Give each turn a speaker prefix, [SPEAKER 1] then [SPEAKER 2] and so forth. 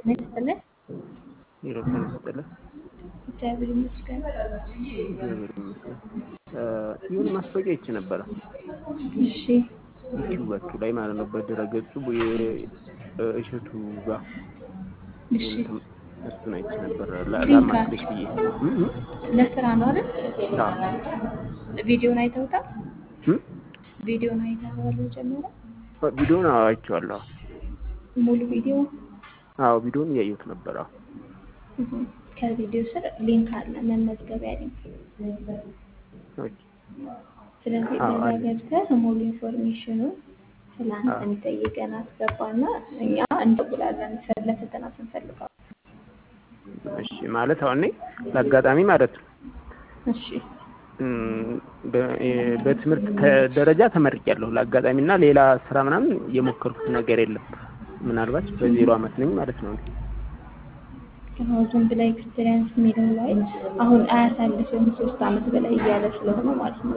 [SPEAKER 1] ምን ይስጥልህ?
[SPEAKER 2] ሂሮትን ይስጥልህ።
[SPEAKER 1] እግዚአብሔር ይመስገን።
[SPEAKER 2] እግዚአብሔር ይመስገን። ይሁን ማስታወቂያ ይቺ ነበረ
[SPEAKER 1] እሺ
[SPEAKER 2] ዩቲዩባችሁ ላይ ማለት ነው። በድረገጹ እሸቱ ጋር
[SPEAKER 1] እሺ
[SPEAKER 2] እሱን አይቼ ነበር
[SPEAKER 1] ሊንክ
[SPEAKER 2] ላማክርሽ ብዬ እ እ
[SPEAKER 1] ለስራ ነው አይደል?
[SPEAKER 2] አዎ
[SPEAKER 1] ቪዲዮን አይተውታል?
[SPEAKER 2] እ
[SPEAKER 1] ቪዲዮን አይተኸዋል መጀመሪያ?
[SPEAKER 2] ቪዲዮውን አዎ አይቼዋለሁ።
[SPEAKER 1] ሙሉ ቪዲዮ
[SPEAKER 2] አዎ ቪዲዮውን እያየሁት ነበር። አዎ
[SPEAKER 1] እህ፣ ከቪዲዮ ስር ሊንክ አለ፣ መመዝገቢያ ሊንክ።
[SPEAKER 2] ኦኬ።
[SPEAKER 1] ስለዚህ
[SPEAKER 2] አዎ
[SPEAKER 1] በዛ
[SPEAKER 2] አለ።
[SPEAKER 1] ገብተህ ሙሉ ኢንፎርሜሽኑ ስለ አንተ
[SPEAKER 2] አዎ
[SPEAKER 1] የሚጠይቀን አስገባና እኛ እንደውላለን ለፈተና ስንፈልገው።
[SPEAKER 2] እሺ ማለት አሁን እኔ ለአጋጣሚ ማለት ነው
[SPEAKER 1] እሺ
[SPEAKER 2] እም፣ በ- እ- በትምህርት ተ- ደረጃ ተመርቄያለሁ። ለአጋጣሚ እና ሌላ ስራ ምናምን የሞከርኩት ነገር የለም። ምናልባት በዜሮ አመት ነኝ ማለት ነው።
[SPEAKER 1] አሁን ዝም ብለህ ኤክስፔሪንስ የሚለው ላይ አሁን አያሳልፍም ሶስት አመት በላይ እያለ ስለሆነ ማለት ነው